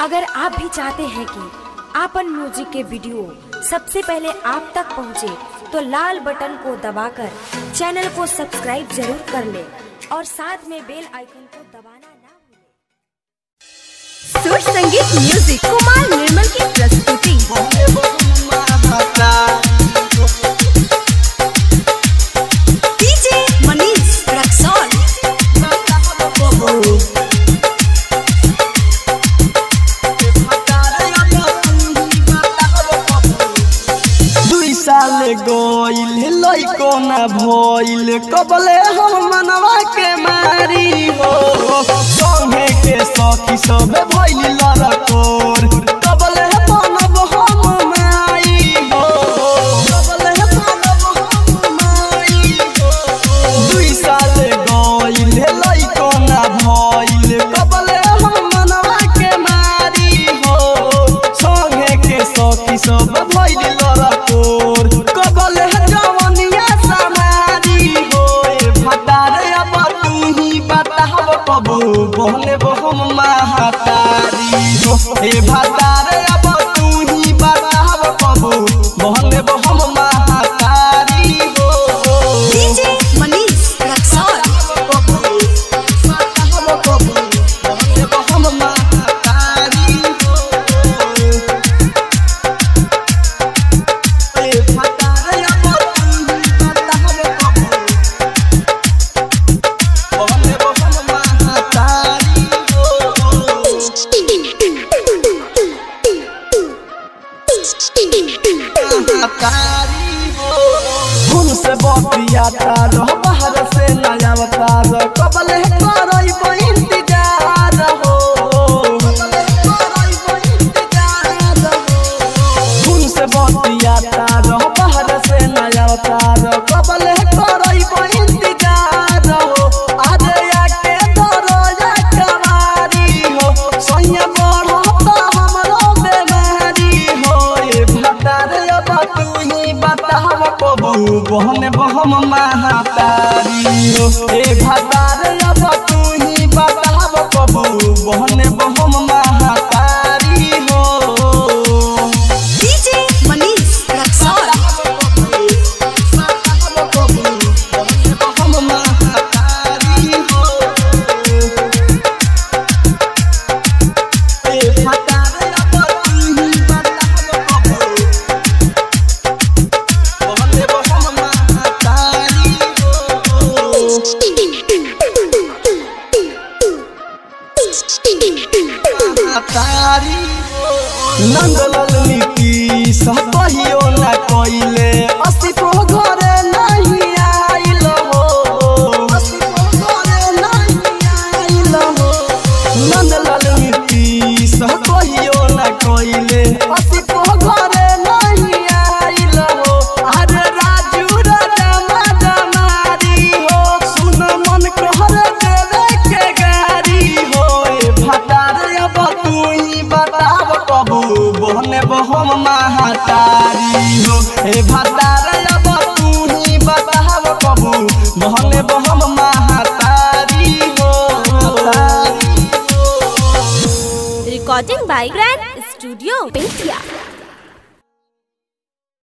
अगर आप भी चाहते हैं कि आपन म्यूजिक के वीडियो सबसे पहले आप तक पहुंचे, तो लाल बटन को दबाकर चैनल को सब्सक्राइब जरूर कर ले और साथ में बेल आइकन को दबाना ना भूलें। सुर संगीत म्यूजिक कुमार निर्मल की प्रस्तुति डीजे मनीष रक्सौल दुई साल गोइल लइको न भइल कबले हम मनवा के मारी हो संगे के सखी सब भइल लड़कोर कबले बनब हम माई हो कबले बनब हम माई हो दुई साल गोइल लइको न भइल कबले हम मनवा के मारी हो संगे के सखी सब भइल लड़कोर कबले जवनिया समारी हो ए भटारे अब तू ही बताव कबू बोले हम महातारी हो ए भटारे अब तू ही बताव कबू बोले हम महातारी हो डीजे मनीष रक्सौल से बतिया तार बाहर से नया तार कबले करई इंतजार हो फूल से बतिया तार बाहर से नया तार कबले करई इंतजार हो आज आके दरजा कवारी हो सैया बढ़ता हमरो बेमारी हो ए भटार अब तू ही बताव कबू बहन बहम महातारी हो ए भटार अब तू ही बताव कबू बहन बहम महातारी हो डीजे मनीष रक्सौल नंदलाल नीति सहबहियो न कइले अस्तित्व घरे नहीं आइल हो अस्तित्व घरे नहीं आइल हो नंदलाल नीति सहबहियो न कइले अस्तित्व घरे नहीं आइल हो अरे राजू राजा जमारी हो सुन मन कहर देवे के गारी हो ए भटार अब तू ही बताव कबू बहने बहम महातारी हो ए भटार अब तू ही बताव कबू बहने बहम महातारी हो रिकॉर्डिंग बाय ग्रैंड